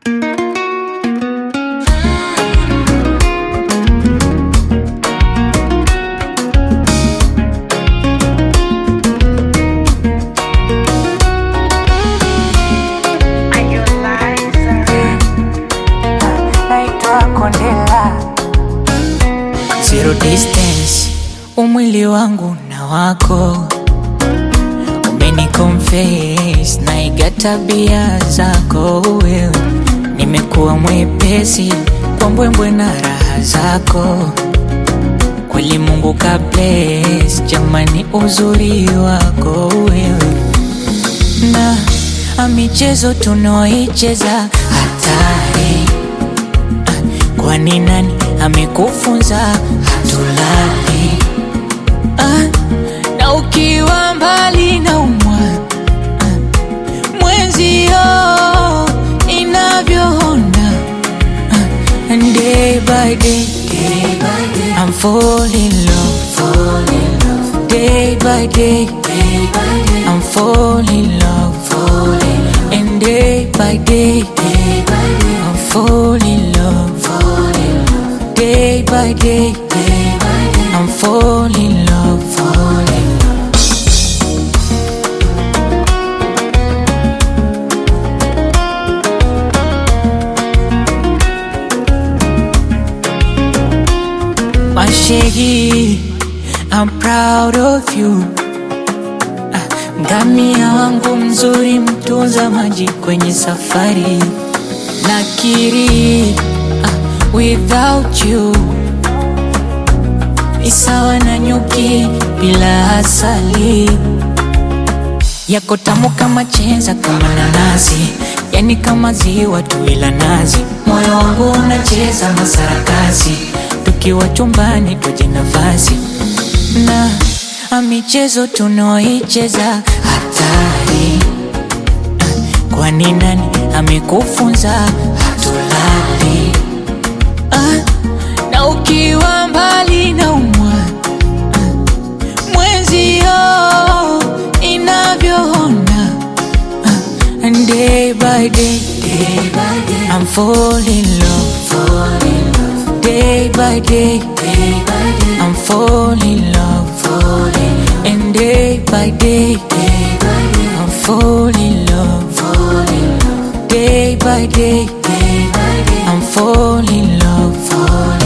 naitwa Kondela. Zero distance, umwili wangu na wako umeniconfess, naiga tabia zako wewe, nimekuwa mwepesi kwa mbwembwe na raha zako kweli Mungu ka bless, jamani uzuri wako wewe na a michezo tunaoicheza hatari Kwani nani amekufunza hatulali? Ah, na ukiwa mbali na umwa ah, mwenzio inavyoona ah, and day by day, day by day I'm falling in love, fall in love. Day by day, day by day I'm falling in love, fall in love. And day by day, day by day I'm falling in love, fall in love. Day by day, day by day I'm falling in love, fall in love. Mashegi, I'm proud of you. Ah, Ngamia wangu mzuri, mtunza maji kwenye safari. Nakiri, ah, without you ni sawa na nyuki bila asali. Yako tamu kama chenza, kama nanasi, yani kama ziwa tu ila nazi. Moyo wangu unacheza masarakasi, tukiwa chumbani tuje nafasi na a michezo tunaoicheza hatari. Kwani nani amekufunza hatulali? Ah, na ukiwa mbali na umwa mwenzio inavyoona ah, and day by day, day by day I'm falling in love, fall in love. Day by day, day by day I'm falling in love, fall in love. And day by day, day by day I'm falling in love, fall in love. Day by day, day by day I'm falling in love, fall